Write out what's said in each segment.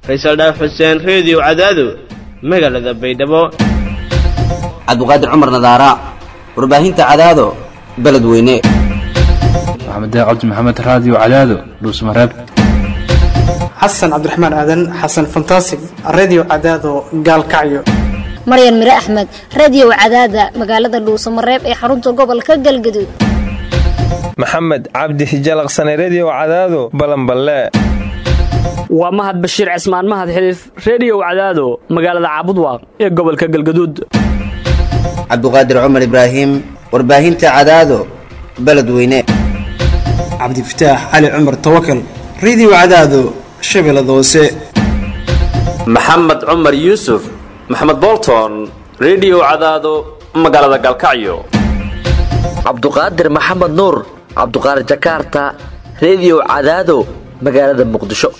faysal dhaaf xuseen reediyo cadaado magaalada baydhabo cabdiqaadir cumar nadaara warbaahinta cadaado beledweyne maxamed cabdi maxamed raadiyo cadaado dhuusmareeb xasan cabdiraxmaan aadan xasan fantasig redio cadaado gaalkacyo maryan mire axmed radiyow cadaada magaalada dhuusamareeb ee xarunta gobolka galgaduud maxamed cabdi hijalaqsane rediyo cadaado balanballe waa mahad bashiir cismaan mahad xiliif rediyow cadaado magaalada caabudwaaq ee gobolka galgaduud cabdiqaadir cumar ibraahim warbaahinta cadaado beledweyne cabdifataax cali cumar tawakal redio cadaado shabeellada hoose maxamed cumar yuusuf maxamed bolton rediyo cadaado magaalada galkacyo cabduqaadir maxamed nuur cabduqaadir jakaarta rediyo cadaado magaalada muqdisho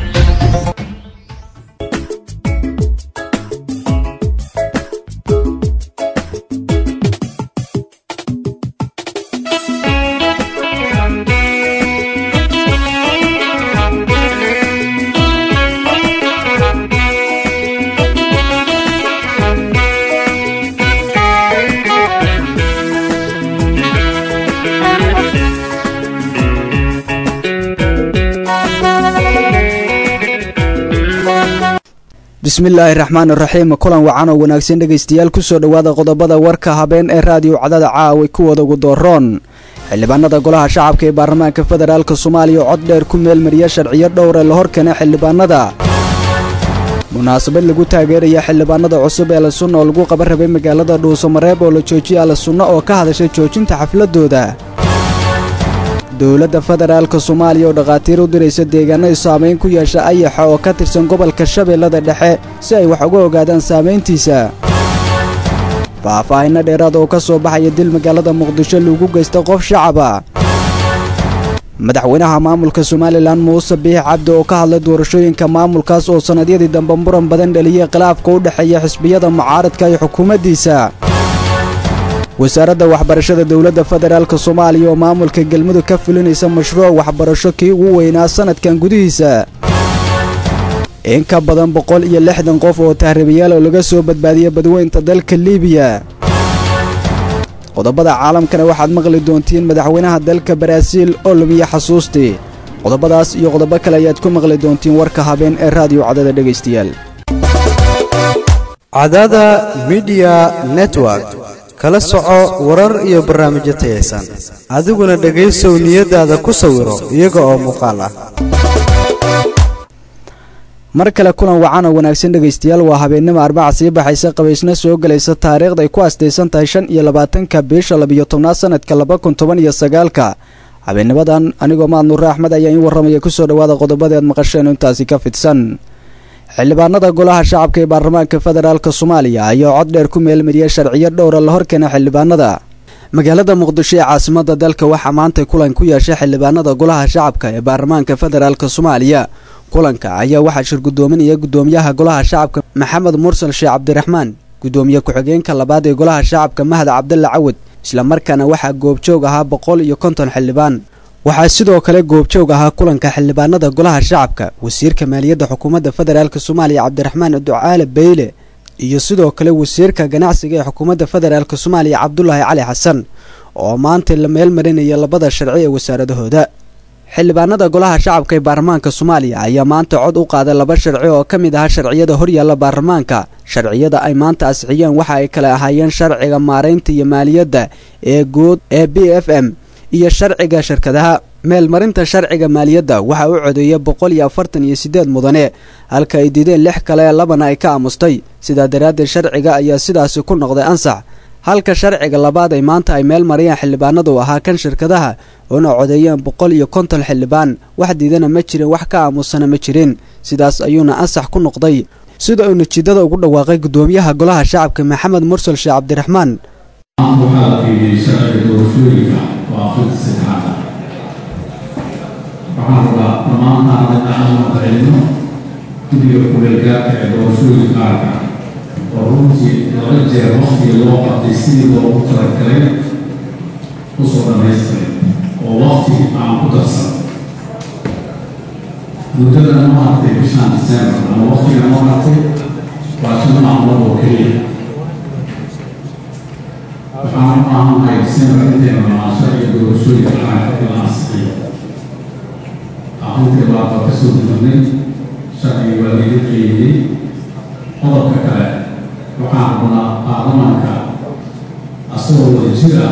bismillaahi raxmaan raxiim kulan wacan oo wanaagsan dhegaystayaal kusoo dhowaada qodobada warka habeen ee raadiyo cadada caawa kuwooda ugu dooroon xildhibaanada golaha shacabka ee baarlamaanka federaalk soomaaliya oo cod dheer ku meelmariya sharciyo dhowre la horkeena xildhibaanada munaasabad lagu taageeraya xildhibaanada cusub ee la sunna oo lagu qaba rabay magaalada dhuusamareeb oo la joojiya la sunna oo ka hadashay joojinta xafladooda dowladda federaalka soomaaliya oo dhakhaatiir u diraysa deegaanada saamayn ku yeesha ayaxa oo ka tirsan gobolka shabeellada dhexe si ay wax uga ogaadaan saamayntiisa faahfaahinno dheeraad oo ka soo baxaya dil magaalada muqdisho lagu geysta qof shacaba madaxweynaha maamulka somalilan muuse biix cabdi oo ka hadlay doorashooyinka maamulkaas oo sannadyadii dambe muran badan dhaliyay khilaafka u dhexeeya xisbiyada mucaaradka iyo xukuumaddiisa wasaaradda waxbarashada dowladda federaalk soomaaliya oo maamulka galmudug ka fulinaysa mashruuc waxbarasho kii ugu weynaa sannadkan gudihiisa in ka badan boqol iyo lixdan qof oo tahribayaal oo laga soo badbaadiyay badweynta dalka liibiya qodobada caalamkana waxaad maqli doontiin madaxweynaha dalka baraaziil oo lumiya xasuustii qodobadaas iyo qodobo kale ayaad ku maqli doontiin warka habeen ee raadiyo cadada dhegaystayaal cadada midiya network kala soco warar iyo barnaamijyo tayaysan adiguna dhegaysow niyadaada ku sawiro iyaga oo muuqaal ah mar kale kulan wacan oo wanaagsan dhegaystayaal waa habeennimo arbaca sii baxaysa qabaysna soo gelaysa taariikhda ay ku astaysan tahay shan iyo labaatanka bisha labiyo tobnaad sanadka laba kun toban iyo sagaalka habeennimadan anigoo mahad nuure axmed ayaa in warramaya kusoo dhowaada qodobadeed maqasheen intaasi ka fidsan xildhibaanada golaha shacabka ee baarlamaanka federaalk soomaaliya ayaa cod dheer ku meelmariyay sharciyo dhowra la horkeena xildhibaanada magaalada muqdisho ee caasimada dalka waxaa maantay kulan ku yeeshay xildhibaanada golaha shacabka ee baarlamaanka federaalk soomaaliya kulanka ayaa waxaa shir guddoominaya guddoomiyaha golaha shacabka maxamed mursal sheekh cabdiraxmaan guddoomiye ku-xigeenka labaad ee golaha shacabka mahad cabdalla cawad islamarkaana waxaa goobjoog ahaa boqol iyo konton xildhibaan waxaa sidoo kale goobjoog ahaa kulanka xildhibaanada golaha shacabka wasiirka maaliyadda xukuumadda federaalk soomaaliya cabdiraxmaan ducaale beyle iyo sidoo kale wasiirka ganacsiga ee xukuumadda federaalk soomaaliya cabdulaahi cali xasan oo maanta la meel marinaya labada sharci ee wasaaradahooda xildhibaanada golaha shacabka ee baarlamaanka soomaaliya ayaa maanta cod u qaaday laba sharci oo ka mid ahaa sharciyada horyaalla baarlamaanka sharciyada ay maanta asixiyeen waxa ay kale ahaayeen sharciga maaraynta iyo maaliyadda ee guud ee b f m iyo sharciga shirkadaha meelmarinta sharciga maaliyadda waxaa u codeeya boqol iyo afartan iyo siddeed mudane halka ay diideen lix kale labana ay ka aamustay sidaa daraaddeed sharciga ayaa sidaasi ku noqday ansax halka sharciga labaad ay maanta ay meel marayaan xildhibaanadu ahaa kan shirkadaha oona codeeyeen boqol iyo konton xildhibaan wax diidana ma jirin wax ka aamusana ma jirin sidaas ayuuna ansax ku noqday sida uu natiijada ugu dhawaaqay guddoomiyaha golaha shacabka maxamed mursal sheekh cabdiraxmaan waxaa la fiiriyey sharciga doorashooyinka oo afrika saddexaad waxaan rabaa dhammaantaan inaan mahadcelino guddiga kuleelgaarka ee doorashooyinka qaarka oo runtii laba jeer waqtiga loo qabtay sidii loogu talagalay usoo dhamaystiray oo waqti aan ku darsan muddada noo hartay bishaan disembar ama waqtiga noo hartay waa shan maalmood oo keliya waxaan u baahannahay disembar inteena maasho iyo doorashooyinka qaranka in la ansixiyo arrintii baaba ka soo gudubnay sharcigi waa laga qeydiyey qodobka kale waxaan rabnaa baarlamaanka asagoo wada jir ah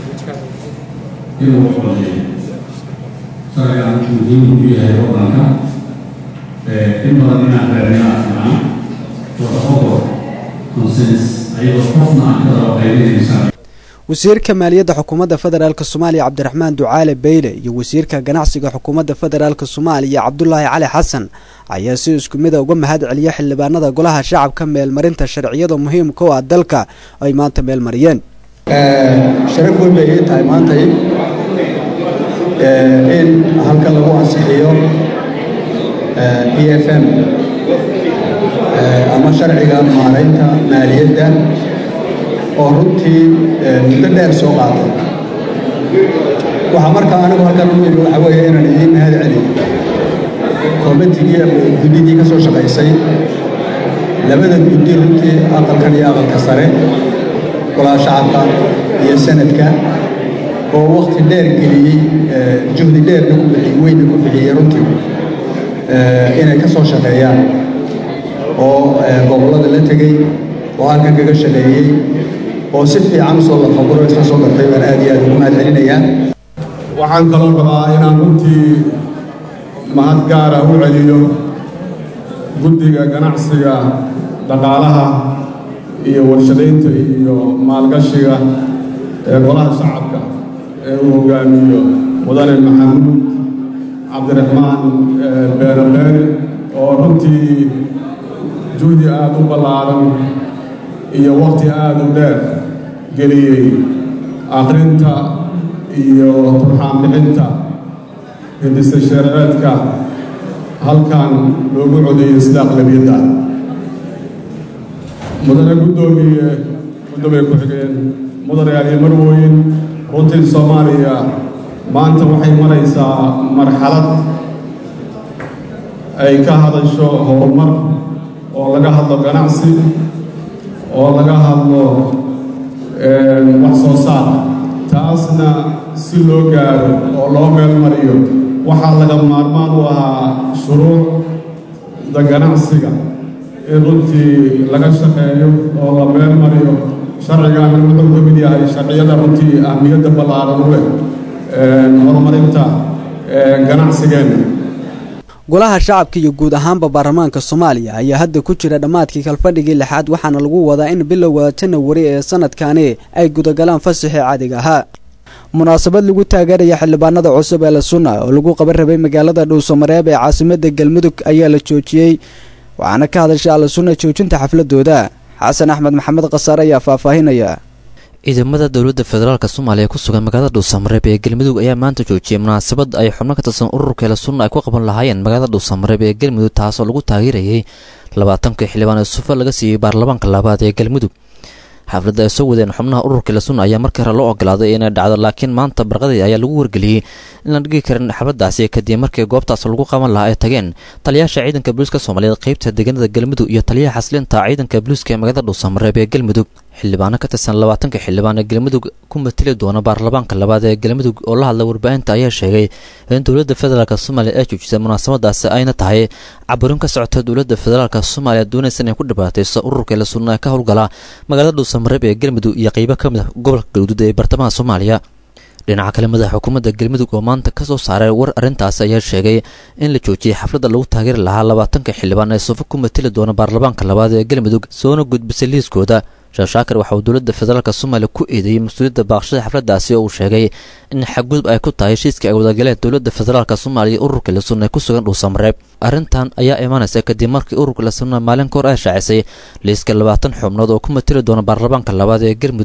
inuu codeeyo sharcigan muhiim u yahay waddanka in badan inaan raadinaa fiican wada ogol consens ayadoo qofna aan ka daba qaybinayn sharci wasiirka maaliyadda xukuumadda federaalk soomaaliya cabdiraxmaan ducaale beyle iyo wasiirka ganacsiga xukuumadda federaalk soomaaliya cabdulaahi cali xasan ayaa si isku mida uga mahad celiya xildhibaanada golaha shacabka meelmarinta sharciyada muhiimka u ah dalka ay maanta meelmariyeen sharaf weyn bay ii tahay maantay in halkan lagu ansixiyo e f m ama sharciga maaraynta maaliyadda oo runtii muddo dheer soo qaatay waxaa markaa anigu halkan u yimi waxa weeye inaan idiin mahad celiyo koomitigii guddidii ka soo shaqaysay labada guddi runtii aqalkan iyo aqalka sare golaha shacabka iyo sanadka oo wakti dheer geliyey juhdi dheerna ku bixiyey weyna ku bixiyey runtii inay ka soo shaqeeyaan oo gobollada la tegey oo halkan kaga shaqeeyey oo si fiican usoo lafaguro isla soo gartay baan aad iyo aad ugu mahad celinayaa waxaan kaloo rabaa inaan runtii mahad gaara u celiyo guddiga ganacsiga dhaqaalaha iyo warshadaynta iyo maalgashiga ee golaha shacabka ee uu hogaamiyo mudane maxamuud cabdiraxmaan beere beere oo runtii juhdi aada u ballaaran iyo wakhti aada u dheer geliyey akhrinta iyo turxaan bixinta hindisa shareereedka halkan loogu codeeyey sida aqlabiyadda mudane guddoomiye guddoomay ku-xigeen mudane aliyo marwooyin runtii soomaaliya maanta waxay maraysaa marxalad ay ka hadasho horumar oo laga hadlo ganacsi oo laga hadlo wax soo saar taasna si loo gaaro oo loo meel mariyo waxaa laga maarmaan u ahaa shuruucda ganacsiga in runtii laga shaqeeyo oo la meel mariyo sharcigan wuxuu ka mid yahay sharciyada runtii ahmiyadda ballaaran u leh horumarinta ganacsigeenna golaha shacabka iyo guud ahaanba baarlamaanka soomaaliya ayaa hadda ku jira dhammaadkii kalfadhigii lixaad waxaana lagu wadaa in bilowga janawari ee sanadkani ay gudagalaan fasaxii caadiga ahaa munaasabad lagu taageeraya xildhibaanada cusub ee la sunna oo lagu qaban rabay magaalada dhuusamareeb ee caasimada galmudug ayaa la joojiyey waxaana ka hadashay alla sunna joojinta xafladooda xasan axmed maxamed khasaare ayaa faahfaahinaya ciidamada dowladda federaalk soomaaliya ku sugan magaalada dhuusamareeb ee galmudug ayaa maanta joojiyey munaasabad ay xubno ka tirsan ururkeela sunna ay ku qaban lahaayeen magaalada dhuusamareeb ee galmudug taasoo lagu taageerayay labaatankii xildhibaan ee sufa laga siiyey baarlamaanka labaad ee galmudug xafladda ay soo wadeen xubnaha ururkeela sunna ayaa markii hore loo ogolaaday inay dhacdo laakiin maanta barqadii ayaa lagu wargeliyey in la dhigi karin xafladdaasi kadib markii goobtaas lagu qaban lahaa ay tageen taliyaasha ciidanka booliiska soomaaliyeed qeybta deegaanada galmudug iyo taliyaha xaslinta ciidanka booliiska ee magaalada dhuusamareeb ee galmudug xildhibaano ka tirsan labaatanka xildhibaan ee galmudug ku mateli doona baarlamaanka labaad ee galmudug oo la hadla warbaahinta ayaa sheegay in dowladda federaalk soomaaliya ay joojisay munaasabadaasi ayna tahay caburin ka socota dowladda federaalk soomaaliya doonaysa inay ku dhibaatayso ururkeela sunna ee ka howlgala magaalada dhuusamareeb ee galmudug iyo qeybo ka mid a gobolka galguduud ee bartamaha soomaaliya dhinaca kale madaxa xukuumadda galmudug oo maanta ka soo saaray war arrintaasi ayaa sheegay in la joojiyey xafladda lagu taageeri lahaa labaatanka xildhibaan ee sufo ku mateli doona baarlamaanka labaad ee galmudug soona gudbisay liiskooda sheekh shaakir waxa uu dowladda federaalk soomaaliya ku eedeeyey mas-uuliyadda baaqshada xafladdaasi oo uu sheegay in xadgudub ay ku tahay heshiiska ay wadagaleen dowladda federaalk soomaaliya ururka la sunna ee ku sugan dhuusamareeb arrintan ayaa imaanaysa kadib markii ururka la sunna maalin ka hor ay shaacisay liiska labaatan xubnood oo ku mateli doona baarlamaanka labaad ee galmudug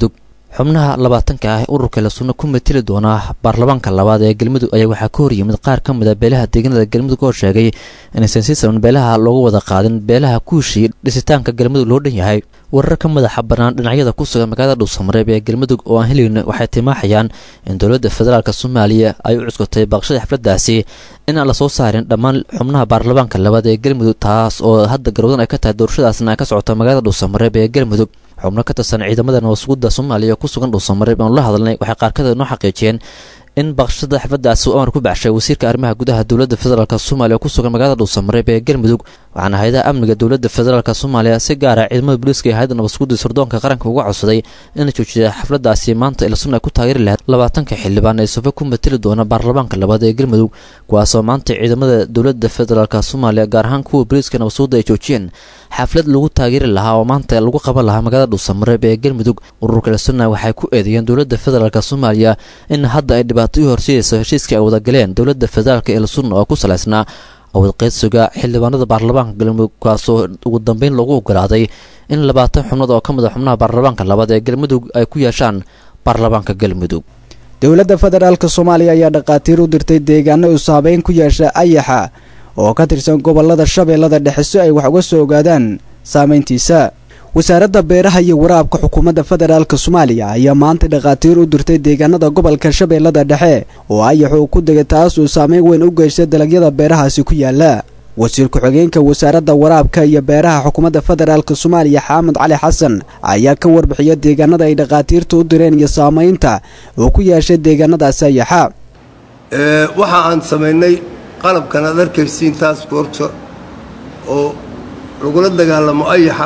xubnaha labaatanka ah ee ururka la sunno ku mateli doona baarlamaanka labaad ee galmudug ayaa waxaa ka horyimid qaar ka mid a beelaha deegaanada galmudug oo sheegay inaysan si saban beelaha loogu wada qaadin beelaha ku heshiiyey dhisitaanka galmudug loo dhan yahay warar ka madaxa bannaan dhinacyada ku sugan magaalada dhuusamareeb ee galmudug oo aan helayno waxay timaaxayaan in dowladda federaalk soomaaliya ay u cuskatay baaqshada xafladdaasi in aan lasoo saarin dhammaan xubnaha baarlamaanka labaad ee galmudug taas oo hadda garwadan ay ka tahay doorashadaasna ay ka socota magaalada dhuusamareeb ee galmudug xubno ka tirsan ciidamada nabadsuguda soomaaliya ku sugan dhuusamareeb aanu la hadalnay waxay qaarkada noo xaqiijiyeen in baqshada xafladaasi uu amar ku baxshay wasiirka arrimaha gudaha dowladda federaalk soomaaliya oo ku sugan magaalada dhuusamareeb ee galmudug waxaana hay-adaha amniga dowladda federaalk soomaaliya si gaara ciidamada booliiska iyo hay-adda nabadsuguda sirdoonka qaranka uga codsaday ina joojiya xafladaasi maanta ilasun ay ku taageeri lahayd labaatanka xildhibaan ee sufe ku mateli doona baarlamaanka labaad ee galmudug kuwaasoo maanta ciidamada dowladda federaalk soomaaliya gaar ahaan kuwa booliiska nabadsuguda ay joojiyeen xaflad lagu taageeri lahaa oo maanta lagu qaban lahaa magaalada dhuusamareeb ee galmudug ururka lasuna waxay ku eedeeyeen dowladda federaalk soomaaliya in hadda ay dhibaato u horseedayso heshiiskii ay wadagaleen dowladda federaalk ee lasuna oo ku salaysnaa awad qaydsiga xildhibaanada baarlamaanka galmudug kaasoo ugu dambeyn lagu ogolaaday in labaatan xubnood oo ka mid a xubnaha baarlamaanka labaad ee galmudug ay ku yeeshaan baarlamaanka galmudug dowladda federaalk soomaaliya ayaa dhakhaatiir u dirtay deegaano uu saabeyn ku yeesha ayaxa oo ka tirsan gobolada shabeellada dhexe si ay wax uga soo ogaadaan saameyntiisa wasaaradda beeraha iyo waraabka xukuumadda federaalk soomaaliya ayaa maanta dhakhaatiir u dirtay deegaanada gobolka shabeellada dhexe oo ayax uu ku degay taas uu saameyn weyn u geystay dalagyada beerahaasi ku yaala wasiir ku-xigeenka wasaaradda waraabka iyo beeraha xukuumadda federaalk soomaaliya xaamed cali xasan ayaa ka warbixiya deegaanada ay dhakhaatiirta u direen iyo saameynta uu ku yeeshay deegaanadaasi ayaxa waxa aan samaynay qalabkan aad arkaysiin taas goorta oo lagula dagaalamo ayaxa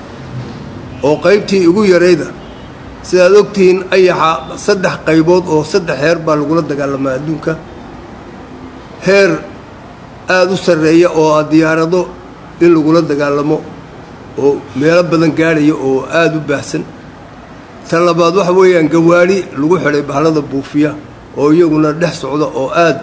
oo qaybtii ugu yarayda sidaad ogtihiin ayaxa saddex qaybood oo saddex heer baa lagula dagaalamaa adduunka heer aada u sarreeya oo a diyaarado in lagula dagaalamo oo meelo badan gaadhaya oo aada u baahsan tan labaad waxa weeyaan gawaadhi lagu xidhay bahlada buufiya oo iyaguna dhex socda oo aada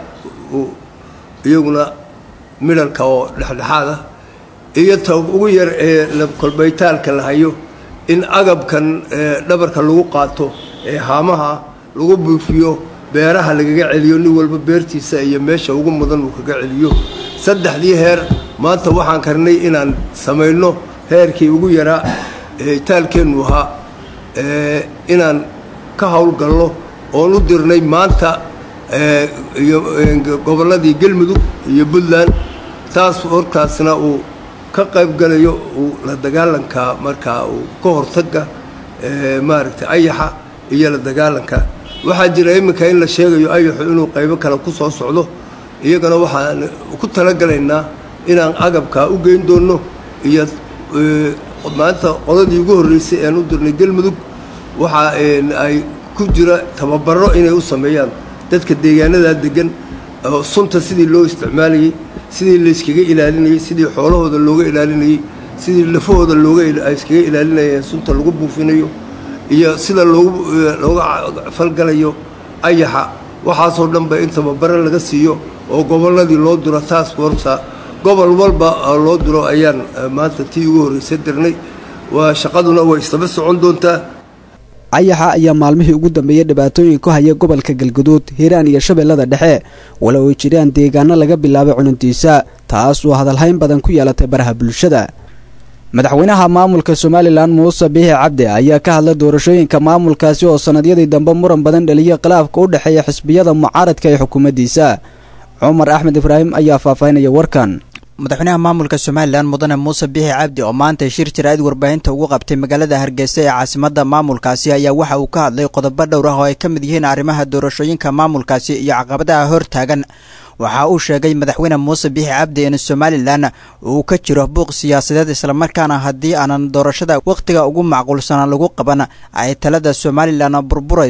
iyaguna midhalka oo dhexdhexaad ah iyo ta ugu yar ee kolbaytaalka la hayo in agabkan dhabarka lagu qaato ee haamaha lagu buufiyo beeraha lagaga celiyo nin walba beertiisa iyo meesha ugu mudan uu kaga celiyo saddexdii heer maanta waxaan karnay inaan samayno heerkii ugu yaraa taalkeennu ahaa inaan ka howlgalno oon u dirnay maanta iyo gobolladii galmudug iyo puntland taas hortaasna uu ka qayb galayo uu la dagaalanka markaa uu ka hortaga maaragtay ayaxa iyo la dagaalanka waxaa jira iminka in la sheegayo ayaxu inuu qaybo kale ku soo socdo iyagana waxaan ku talagalaynaa inaan agabkaa u geyn doonno iyo maanta qodadii ugu horreysay ean u dirnay galmudug waxa ay ku jira tababaro inay u sameeyaan dadka deegaanadaa degan oo sunta sidii loo isticmaalayey sidii layskaga ilaalinayey sidii xoolahooda looga ilaalinayey sidii lafahooda looga iskaga ilaalinayeen sunta lagu buufinayo iyo sida loogu looga falgalayo ayaxa waxaasoo dhan ba in tababaro laga siiyo oo gobolladii loo diro taas goorta gobol walba loo diro ayaan maanta tii ugu horreysay dirnay waa shaqaduna way isdaba socon doontaa ayaxa ayaa maalmihii ugu dambeeyey dhibaatooyin ku haya gobolka galguduud hiiraan iyo shabeellada dhexe walow ay jiraan deegaano laga bilaabay cununtiisa taas oo hadalhayn badan ku yeelatay baraha bulshada madaxweynaha maamulka somalilan muuse biixi cabdi ayaa ka hadlay doorashooyinka maamulkaasi oo sannadyadii dambe muran badan dhaliyay khilaafka u dhexeeya xisbiyada mucaaradka ee xukuumaddiisa cumar axmed ibraahim ayaa faahfaahinaya warkan madaxweynaha maamulka somalilan mudane muuse biixi cabdi oo maanta shir jaraa'id warbaahinta ugu qabtay magaalada hargeysa ee caasimadda maamulkaasi ayaa waxa uu ka hadlay qodobo dhowr ah oo ay ka mid yihiin arrimaha doorashooyinka maamulkaasi iyo caqabadaha hor taagan waxa uu sheegay madaxweyne muuse biixi cabdi in somalilan uu ka jiro buuq siyaasadeed islamarkaana haddii aanan doorashada wakhtiga ugu macquulsana lagu qaban ay talada somalilan burburayso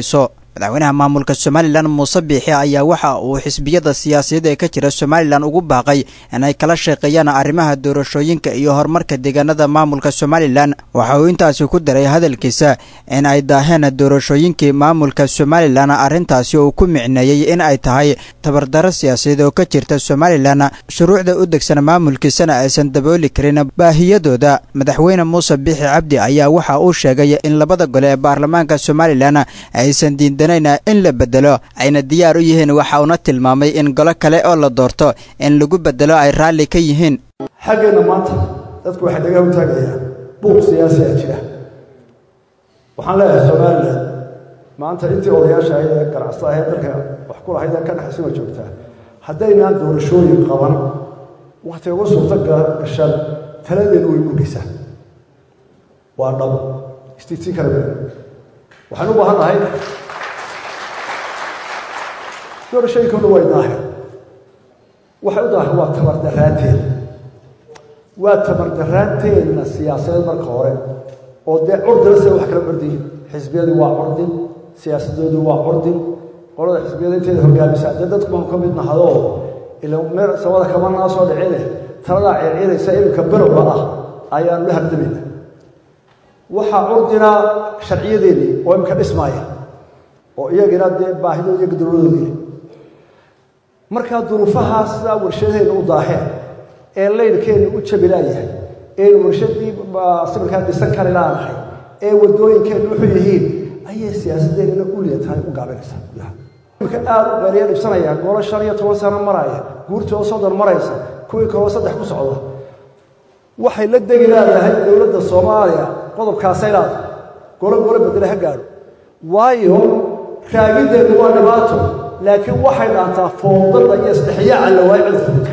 madaxweynaha maamulka somalilan muuse biixi ayaa waxa uu xisbiyada siyaasadeed ee ka jira somalilan ugu baaqay inay kala shaqeeyaan arrimaha doorashooyinka iyo horumarka deegaanada maamulka somalilan waxa uu intaasi ku daray hadalkiisa in ay daaheen doorashooyinkii maamulka somalilan arrintaasi uu ku micneeyey in ay tahay tabardaro siyaasadeed oo ka jirta somalilan shuruucda u degsan maamulkiisana aysan dabooli karin baahiyadooda madaxweyne muuse biixi cabdi ayaa waxa uu sheegay in labada gole ee baarlamaanka somalilan aysan diidanayna in la bedelo ayna diyaar u yihiin waxa uuna tilmaamay in golo kale oo la doorto in lagu bedelo ay raalli ka yihiin xaggeenna maanta dadku waxay dhagaha u taagayaan buuq siyaasiyaa jira waxaan leeyahay somalilan maanta intii odayaasha ahayd ee ganacsada ahayd dalka wax ku lahayd ee ka dhexaysan waa joogtaa haddaynaan doorashooyin qaban wakhti ugu suurto gashaan taladeenu way murgaysaa waa dhab istiigtii kale been waxaan u baahan nahay doorashooyinkooda way daahir waxay u daahir waa tabardaraanteeda waa tabardaraanteedna siyaasadeed marka hore oo dee curdina sida wax kala bardiyin xisbiyadii waa curdin siyaasadoodii waa curdin qolada xisbiyada inteeda hogaamisa dee dadku baan ka mid nahadoo ila meel samada kama naa soo dhicine taladaa circiraysa iminka berowga ah ayaanu la hardamayna waxaa curdina sharciyadeedii oo iminka dhismaaya oo iyagina dee baahidoodi iyo gadoladoodii markaa duruufahaa sidaa warshadaheenna u daaheen ee laydhkeenna u jabilaayahay ee warshadii sawirkaa dhisan kari laanahay ee wadooyinkeenna wuxuu yihiin ayay siyaasadeennana uliya tahay u gaabinaysaa gudaha imika aada u qeeriya dhibsanaya golo shan iyo toban sano maraya guurtii oo soddon maraysa kuwii kaloo saddex ku socda waxay la degi leedahay dowladda soomaaliya qodobkaasay leedahay golo golo bedele ha gaadho waayo raagiddeedu waa dhibaato laakiin waxay dhaantaa foodada iyo isdhexyaaca la waayo cudurka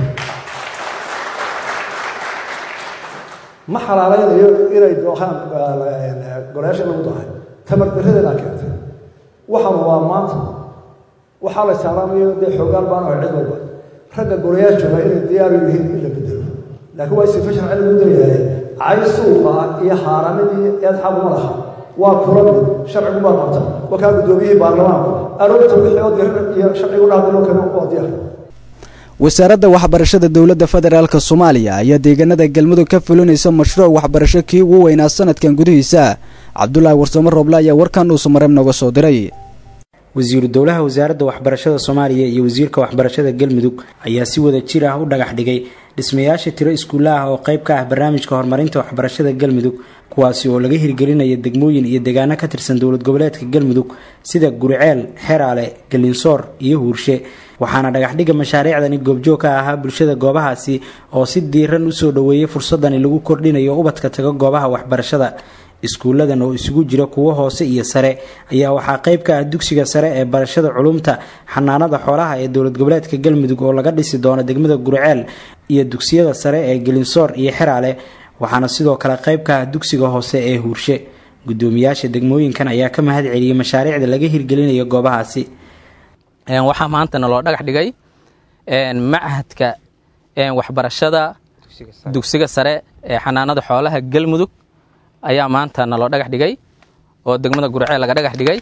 ma xalaalaynayo inay doohaan golayaasha lagu dahay tamardarradeedaa keentay waxaanu waa maanta waxaa la saaraamayo dee xoogaan baan ahay cid walba ragga golayaal jooga inay diyaaru yihiin in la bedelo laakiin waa sifa sharci lagu dayahay cay suuqa iyo haaraamidii eed xabuma laha waa kula mid sharcigu baa qabta waa kaa guddoomiyihii baarlamaanku aroorta wixii oo dirar iyo sharcigu dhahdo kale waa diyaar wasaaradda waxbarashada dowladda federaalk soomaaliya ayaa deegaanada galmudug ka fulinaysa mashruuc waxbarasho kii ugu weynaa sanadkan gudihiisa cabdulaahi warsamo rooble ayaa warkan uusu mareeb nooga soo diray wasiiru dowlaha wasaaradda waxbarashada soomaaliya iyo wasiirka waxbarashada galmudug ayaa si wada jir ah u dhagax dhigay dhismayaasha tiro iskuulla ah oo qayb ka ah barnaamijka horumarinta waxbarashada galmudug kuwaasi oo laga hirgelinaya degmooyin iyo deegaano ka tirsan dowlad goboleedka galmudug sida guriceel xeraale galinsoor iyo huurshe waxaana dhagaxdhiga mashaariicdani goobjoog ka ahaa bulshada goobahaasi oo si diiran usoo dhoweeyay fursadani lagu kordhinayo ubadka taga goobaha waxbarashada iskuulladan oo isugu jira kuwo hoose iyo sare ayaa waxaa qayb ka ah dugsiga sare ee barashada culumta xanaanada xoolaha ee dowlad goboleedka galmudug oo laga dhisi doono degmada guriceel iyo dugsiyada sare ee gelinsoor iyo xeraale waxaana sidoo kale qayb ka ah dugsiga hoose ee huurshe gudoomiyaasha degmooyinkan ayaa ka mahad celiyey mashaariicda laga hirgelinayo goobahaasi waxaa maantana loo dhagax dhigay machadka waxbarashada dugsiga sare ee xanaanada xoolaha galmudug ayaa maantana loo dhagax dhigay oo degmada gurceel laga dhagax dhigay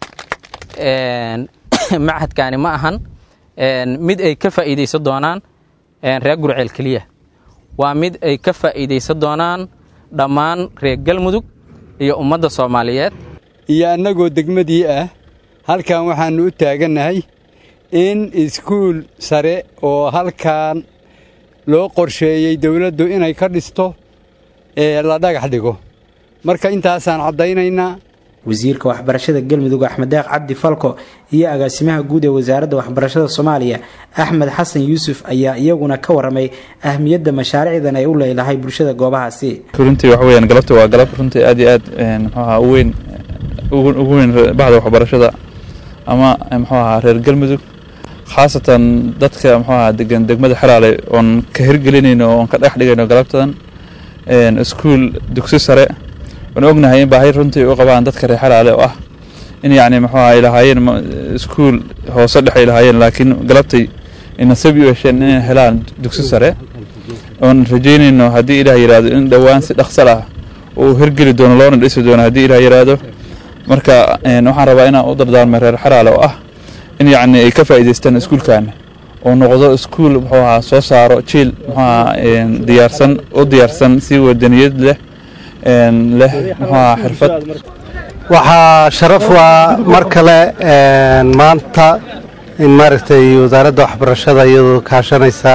machadkani ma ahan mid ay ka faa'iidaysan doonaan reer gurceel keliya waa mid ay ka faa'iidaysan doonaan dhammaan reer galmudug iyo ummadda soomaaliyeed iyo annagoo degmadii ah halkan waxaannu u taagannahay in iskuul sare oo halkan loo qorsheeyey dawladdu inay ka dhisto ee la dhagax dhigo marka intaasaan caddaynaynaa wasiirka waxbarashada galmudug axmed deeq cabdi falko iyo agaasimaha guud ee wasaaradda waxbarashada soomaaliya axmed xasan yuusuf ayaa iyaguna ka waramay ahmiyadda mashaariicdan ay u leedahay bulshada goobahaasi runtii waxa weyaan galabta waa galab runtii aad iyo aad muxuu ahaa u weyn ugu weyn baxda waxbarashada ama muxuu ahaa reer galmudug khaasatan dadka muxuu ahaa degan degmada xeraale oon ka hirgelinayno oon ka dhex dhigayno galabtadan iskuul dugsi sare waan ognahay in baahi runtii u qabaan dadka reer xeraale oo ah in yacni muxuu ahaa ay lahaayeen iskuul hoose dhex ay lahaayeen laakiin galabtay nasab u hesheen inay helaan dugsi sare oon rajaynayno haddii ilaah yidhaahdo in dhowaan si dhaqsal ah uu hirgeli doono loona dhisi doono haddii ilaah yidhaahdo marka waxaan rabaa inaan u dardaarmay reer xaraale oo ah in yacni ay ka faa'iidaystaan iskuulkaana oo noqdo iskuul muxuu ahaa soo saaro jiil muxuu ahaa diyaarsan u diyaarsan si wadaniyad leh leh muxuu ahaa xirfad waxaa sharaf waa mar kale maanta in maaragtay wasaaradda waxbarashada iyadoo kaashanaysa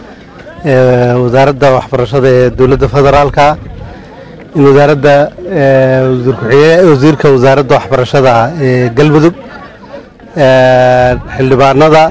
wasaaradda waxbarashada ee dowladda federaalka in wasaaradda wasiirka wasaaradda waxbarashada ee galmudug xildhibaanada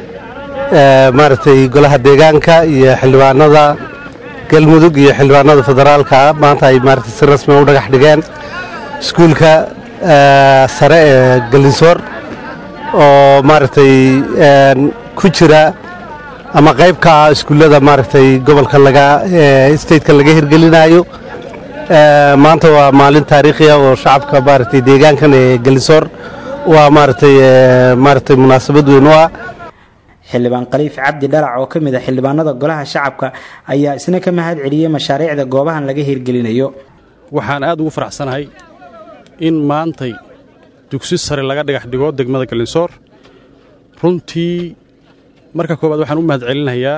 maaragtay golaha deegaanka iyo xildhibaanada galmudug iyo xildhibaanada federaalka maanta ay maaragtay si rasmi u dhagax dhigeen iskuulka sare ee galinsoor oo maaragtay ku jira ama qayb ka ah iskuullada maaragtay gobolka laga stateka laga hirgelinayo maanta waa maalin taariikhi ah oo shacabka maaragtay deegaankan ee galinsoor waa maaragtay maaragtay munaasabad weyn u ah xildhibaan khaliif cabdi dhalac oo ka mid a xildhibaanada golaha shacabka ayaa isna ka mahad celiyey mashaariicda goobahan laga hirgelinayo waxaan aad ugu faraxsanahay in maantay dugsi sare laga dhagax dhigo degmada galinsoor runtii marka koowaad waxaan u mahad celinayaa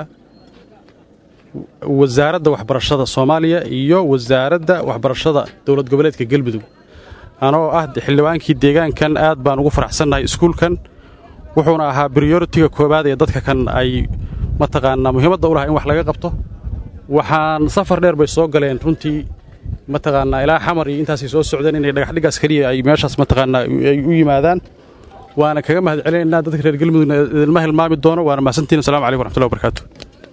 wasaaradda waxbarashada soomaaliya iyo wasaaradda waxbarashada dowlad goboleedka galmudug anoo ah xildhibaankii deegaankan aad baan ugu faraxsannahay iskuulkan wuxuuna ahaa briyoritiga koowaad ee dadka kan ay mataqaanaa muhiimadda u lahaa in wax laga qabto waxaan safar dheer bay soo galeen runtii mataqaanaa ilaa xamar iyo intaasay soo socdeen inay dhagaxdhigaas keliya ay meeshaas mataqaanaa ay u yimaadaan waana kaga mahad celinaynaa dadka reer galmudugna idinma hilmaami doono waana mahadsantiin assalamu calaykum waraxmatullahi wabarakaatu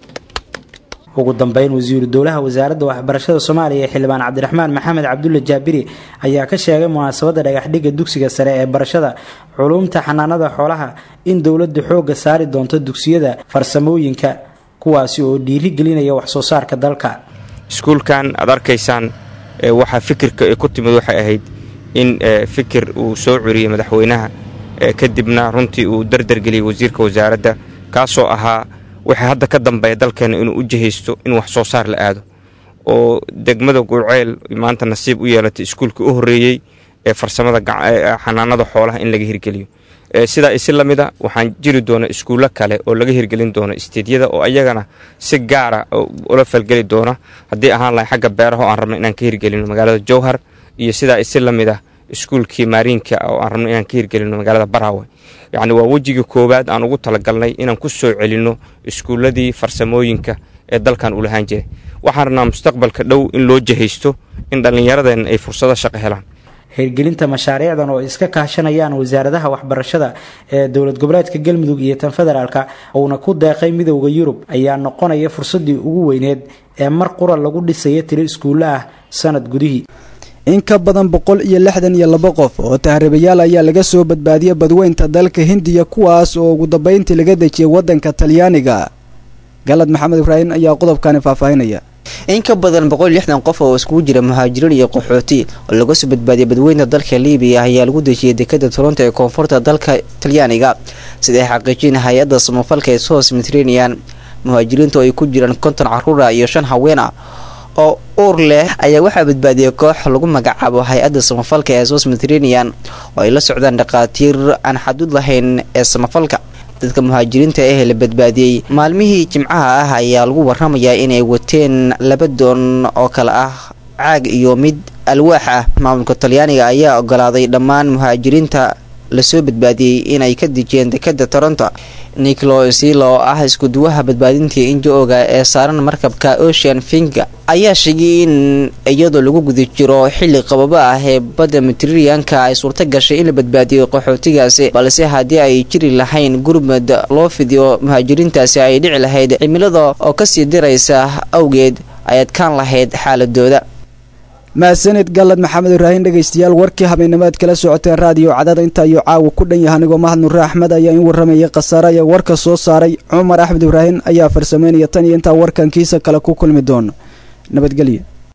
ugu dambeyn wasiiru dowlaha wasaaradda waxbarashada soomaaliya ee xildhibaan cabdiraxmaan maxamed cabdulle jaabiri ayaa ka sheegay munaasabadda dhagaxdhigga dugsiga sare ee barashada culuumta xanaanada xoolaha in dowladdu xoogga saari doonto dugsiyada farsamooyinka kuwaasi oo dhiiri gelinaya waxsoo saarka dalka iskuulkan aad arkaysaan waxaa fikirka ee ku timid waxay ahayd in fikir uu soo curiyey madaxweynaha kadibna runtii uu dardargeliyey wasiirka wasaaradda kaasoo ahaa waxay hadda ka dambeeya dalkeenna inuu u jihaysto in wax soo saar la aado oo degmada gurceel maanta nasiib u yeelatay iskuulkii u horreeyey ee farsamada xanaanada xoolaha in laga hirgeliyo sidaa isi la mida waxaan jiri doona iskuullo kale oo laga hirgelin doono isteedyada oo ayagana si gaara ula falgeli doona haddii ahaan lahay xagga beeraha oo aan rabno inaan ka hirgelino magaalada jowhar iyo sidaa isi la mid ah iskuulkii maariinka oo aan rabno inaan ka hirgelino magaalada baraawe yacni waa wejigii koowaad aan ugu talagalnay inaan ku soo celinno iskuulladii farsamooyinka ee dalkan u lahaan jiray waxaan rabnaa mustaqbalka dhow in loo jihaysto in dhallinyaradeenna ay fursado shaqo helaan hirgelinta mashaariicdan oo iska kaashanayaan wasaaradaha waxbarashada ee dowlad goboleedka galmudug iyo tan federaalka uuna ku deeqay midowda yurub ayaa noqonaya fursaddii ugu weyneed ee mar qura lagu dhisaya tiro iskuulle ah sanad gudihii in ka badan boqol iyo lixdan iyo laba qof oo tahriibayaal ayaa laga soo badbaadiyay badweynta dalka hindiya kuwaas oo ugu dambeyntii laga dejiyay waddanka talyaaniga galad maxamed ibraahim ayaa qodobkani faahfaahinaya in ka badan boqol lixdan qof oo iskugu jira muhaajiriin iyo qaxooti oo laga soo badbaadiyay badweynta dalka libiya ayaa lagu dejiyay dekada toronto ee koonfurta dalka talyaaniga sida ay xaqiijin hay-adda samafalka ee sos mediterranean muhaajiriinta oo ay ku jiraan konton caruura iyo shan haweena oo uur leh ayaa waxaa badbaadiyay koox lagu magacaabo hay-adda samafalka ee sos mediterranean oo ay la socdaan dhakhaatiir aan xaduud lahayn ee samafalka dadka muhaajiriinta ah la badbaadiyey maalmihii jimcaha ah ayaa lagu waramayaa inay wateen laba doon oo kale ah caag iyo mid alwaax ah maamulka talyaaniga ayaa ogolaaday dhammaan muhaajiriinta lasoo badbaadiyey inay ka dejiyeen dekada toronto niclo sila oo ah iskuduwaha badbaadintii injo-oga ee saaran markabka ocean finga ayaa sheegay in iyadoo lagu guda jiro xilli qababo ah ee badda mediterraneanka ay suurto gashay in la badbaadiyo qaxootigaasi balse haddii ay jiri lahayn gurmad loo fidiyo muhaajiriintaasi ay dhici lahayd cimilada oo kasii diraysa awgeed ay adkaan lahayd xaaladooda mahadsanid galad maxamed ibraahim dhegaystayaal warkii habeennimo aad kala socoteen raadiyo cadada inta ayuu caawa ku dhan yahay anigoo mahad nure axmed ayaa in warramayay khasaare ayaa warka soo saaray cumar axmed ibraahim ayaa farsameynaya tan iyo intaa warkankiisa kale ku kulmi doono nabadgelyo